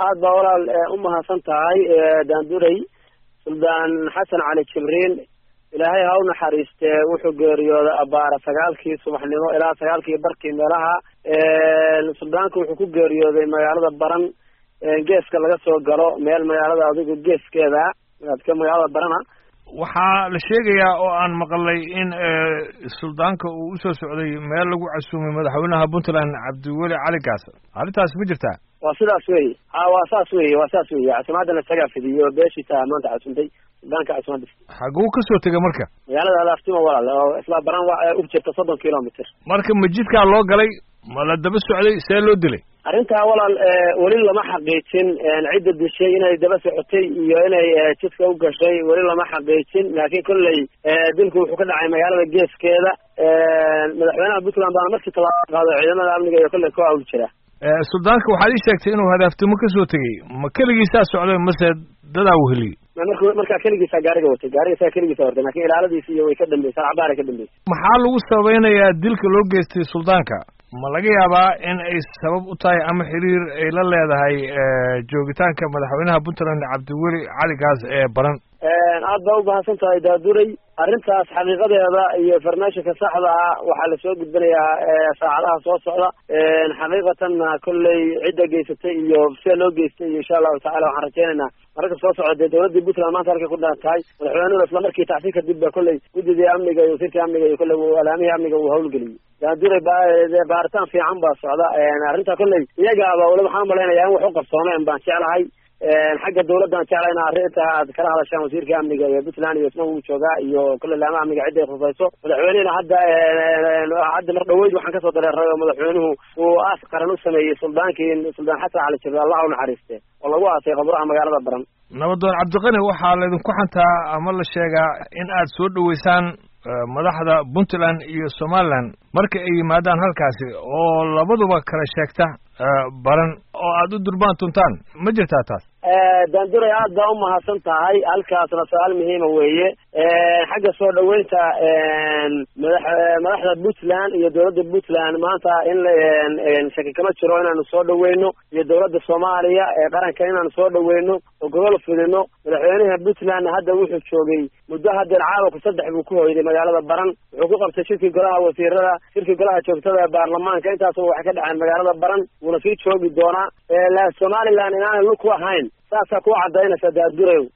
aad baa walaal u mahadsan tahay daanduray suldaan xasan cali jibriil ilaahay ha u naxariistee wuxuu geeriyooday abaara sagaalkii subaxnimo ilaa sagaalkii barkii meelaha suldaanku wuxuu ku geeriyooday magaalada baran geeska laga soo galo meel magaalada adigu geeskeeda ka magaalada barana waxaa la sheegayaa oo aan maqlay in suldaanka uu usoo socday meel lagu casuumay madaxweynaha puntland cabdiweli cali gaas arrintaas ma jirtaa waa sidaas wey ha waa saas wey waa saas wey casimaadana isagaa fidiyo beeshiisa maanta casuumtay suldaanka casimaada xaguu kasoo tegay marka magaalada alaaftima walaal oo isla baran wa ug jirta soddon kilomitr marka majidkaa loo galay ma la daba socday see loo dilay arrintaa walaal weli lama xaqiijin cidda dishay inay daba socotay iyo inay jidka u gashay weli lama xaqiijin laakiin kolley dilku wuxuu ka dhacay magaalada geeskeeda madaxweynaha puntland baana markii tallaabo qaado ciidamada amniga iyo kolley ku hawl jira suldaanka waxaad ii sheegtay inuu hadaaftimo kasoo tegey ma keligiisaa socday mase dadaa weheliyey mark markaa keligiisaa gaariga watay gaarigasaa keligiisa hortay lakin ilaaladiisi iyo way ka dambeysay cabaara ka dambeysay maxaa lagu sabaynayaa dilka loo geystay suldaanka ma laga yaabaa in ay sabab u tahay ama xiriir ay la leedahay joogitaanka madaxweynaha puntland cabdiweli cali gaas ee baran aad baa u mahadsan tahay daaduray arrintaas xaqiiqadeeda iyo farnaashinka saxda ah waxaa lasoo gudbinayaa saacadaha soo socda xaqiiqatanna kolley cidda geysatay iyo sida loo geystay iyo insha allahu tacala waxaan rajaynaynaa mararka soo socda dee dawladdii puntland maanta halkay ku dhan tahay madaxweynuhuna isla markii tacsi kadib ba kolley guddidii amniga iyo wasiirkii amniga iyo kolley alaamihii amniga uu hawlgeliyey daaduray baaritaan fiican baa socda arrinta kolley iyagaaba wali waxaan malaynayaa in wax u qabsoomeen baan jeclahay xagga dawladdan jecla in arrinta aad kala hadashaan wasiirka amniga iyo puntland iyo isna uu joogaa iyo kolley laama amniga cidday khusayso madaxweynehina hadda hadda mar dhaweyd waxaan kasoo dareeray oo madaxweynuhu uu aas qaran u sameeyey suldaankii suldaan xasan cali jibril allah u naxariiste oo lagu aasay qabraha magaalada baran nabadoon cabdiqani waxaa laydinku xantaa ama la sheegaa in aad soo dhaweysaan madaxda puntland iyo somaliland marka ay yimaadaan halkaasi oo labaduba kala sheegta baran oo aada u durbaan tuntaan ma jirtaa taas daanduray aad baa u mahadsan tahay halkaasna su-aal muhiima weeye xagga soo dhaweynta madax madaxda puntland iyo dawladda puntland maanta in shaki kama jiro inaanu soo dhaweyno iyo dawladda soomaaliya ee qaranka inaanu soo dhaweyno oo gobol fidino madaxweynaha puntlandna hadda wuxuu joogay muddo haddeer caawaku saddex buu ku hoyday magaalada baran wuxuu ku qabtay shirkii golaha wasiirada shirkii golaha joogtada ee baarlamaanka intaasba waxay ka dhaceen magaalada baran wuuna sii joogi doonaa somaliland inaanay lug ku ahayn saasaa ku cadaynaysa daadurayow